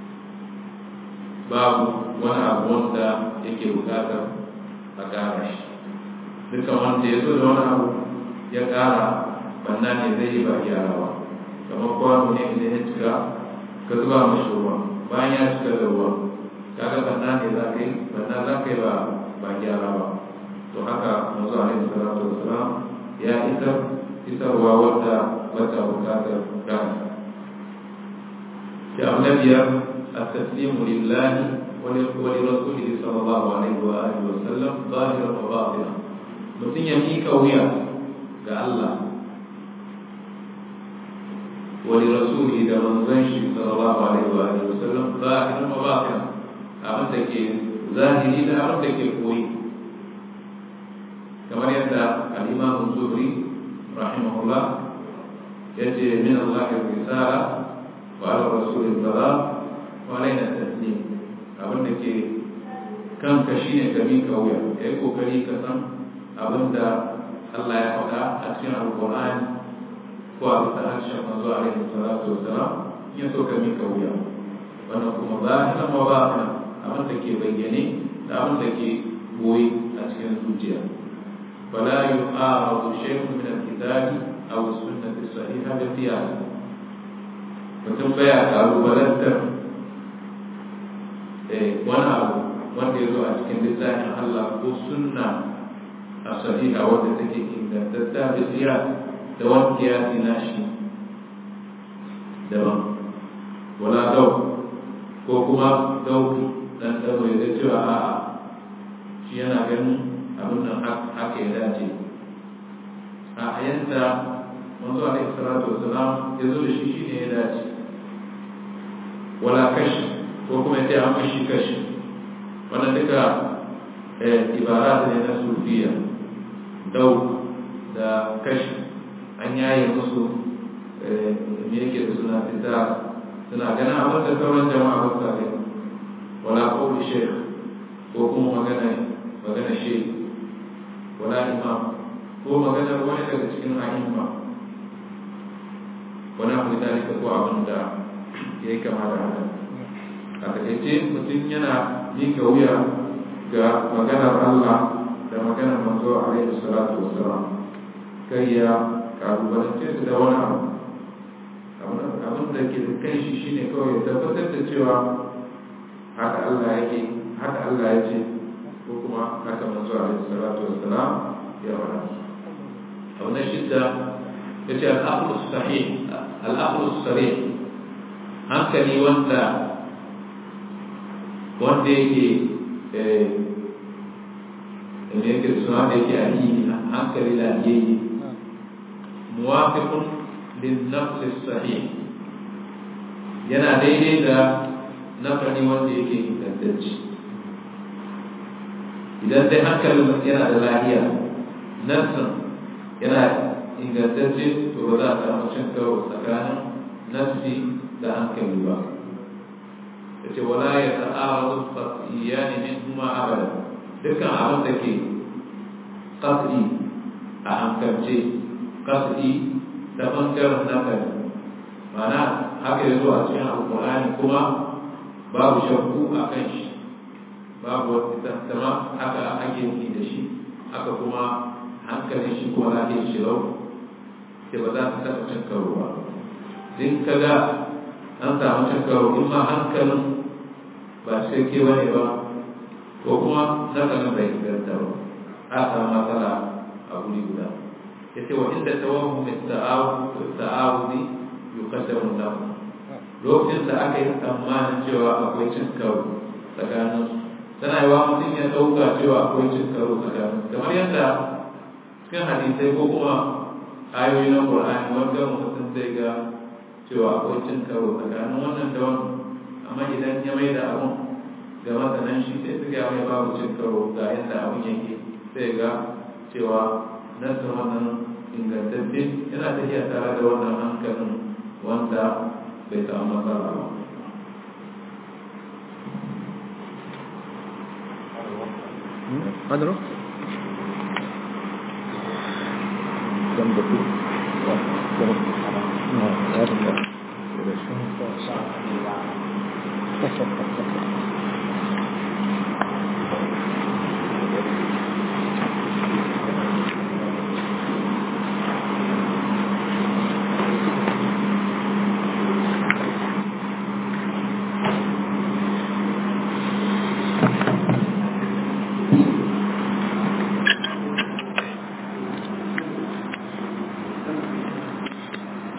babu wani abu wanda yake bukatar a ƙara shi duka wanda ya zo da wani abu ya ƙara banna ne zai yi ba gyara ba kamar kwano ne idan ya cika ka zuba mashi ruwa bayan ya cika da ruwa kaga banna ne za ka yi banna za ka yi ba ba gyara ba to haka mazu alaihi salatu wassalam ya isar isarwa wadda wata bukatar gani sai abu na biyar التسليم لله ولرسوله صلى الله عليه وآله وسلم ظاهرا وباطنا mutum ya miƙa wuya ga Allah wani rasuli da manzon shi sallallahu alaihi wa alihi wasallam zahiran wa batin abin da ke zahiri da abin da ke koyi kamar yadda al-imam zuhri rahimahullah yace min Allah risala wa ala rasul salam wa alaina taslim abin da ke kanka shine ka miƙa wuya kai kokari ka san abin da Allah ya faɗa a cikin alƙur'ani ko a bisa harshen manzo alaihi salatu wassalam in so ka mika wuya wannan kuma zahiran wa batinan abin da ke bayyane da abin da ke goyi a cikin zuciya fala yu'aradu shay'un min al-kitabi aw as-sunnati as-sahiha bi qiyas mutum baya kalubalantar eh wani abu wanda ya zo a cikin littafin Allah ko sunna a sahiha wadda take ingantatta bi qiyas da wani kiyasi na shi daban wala dau ko kuma dauki dan dau ya ga cewa a'a shi yana ganin abin nan haka ya dace a yadda manzo alaihi salatu wasalam ya zo da shi shine ya dace wala kashi ko kuma ya ce an kashi kashi wannan duka ibarat ne na sufiya dau da kashi an yaye musu me yake da suna fita suna ganin abin da sauran jama'a ba sa gani wala qawli shaykh ko kuma magana magana shi wala imam ko maganar wani daga cikin a'imma wani abu da dalika ko abin da ya yi kama da haka a takaice mutum yana miƙa wuya ga maganar Allah da maganar manzo alaihi salatu wassalam kai ya kalubalance su da wani abu abin da ke kan shi shine kawai ya tabbatar da cewa haka Allah yake haka Allah ya ce ko kuma haka manzo alaihi salatu wassalam ya wada abu na shidda ya ce al'aqlu sahih al'aqlu sarih hankali wanda wanda yake ne yake suna da yake alihi hankali lafiyayye muwafiqun lin nafs sahih yana daidai da nafani wanda yake ingantacce idan dai hankalin yana da lahiya nafsin yana ingantacce to ba za a samu cin karo tsakanin nafsi da hankali ba ya ce wala ya ta'aradu qat'iyani min huma abada dukkan abin da ke qat'i a hankalce qat'i da bangaren nafari ma'ana haka ya zo a cikin alƙur'ani kuma babu shakku a kan shi babu wata tattama haka ake yi da shi haka kuma hankalin shi kuma lafiyar shi lau sai ba za ta taɓa cin karo ba din ka ga an samu cin karo in ma hankalin ba cikakke ba ne ba ko kuma nakalin bai inganta ba a samu matsala a guri guda ya ce wa inda tawahu mai ta'awudi yukaddamu lahu lokacin da aka yi tsammanin cewa akwai cin karo tsakanin tana yi wa mutum ya ɗauka cewa akwai cin karo tsakanin kamar yadda cikin hadisai ko kuma ayoyi na Qur'ani wanda mutum zai ga cewa akwai cin karo tsakanin wannan da wannan amma idan ya mai da abun ga masanan shi sai suka mai babu cin karo ga yadda abun yake sai ga cewa nasu wannan ingantacce yana tafiya tare da wannan hankalin wanda bai samu matsala ba Adro? dan betul dan ya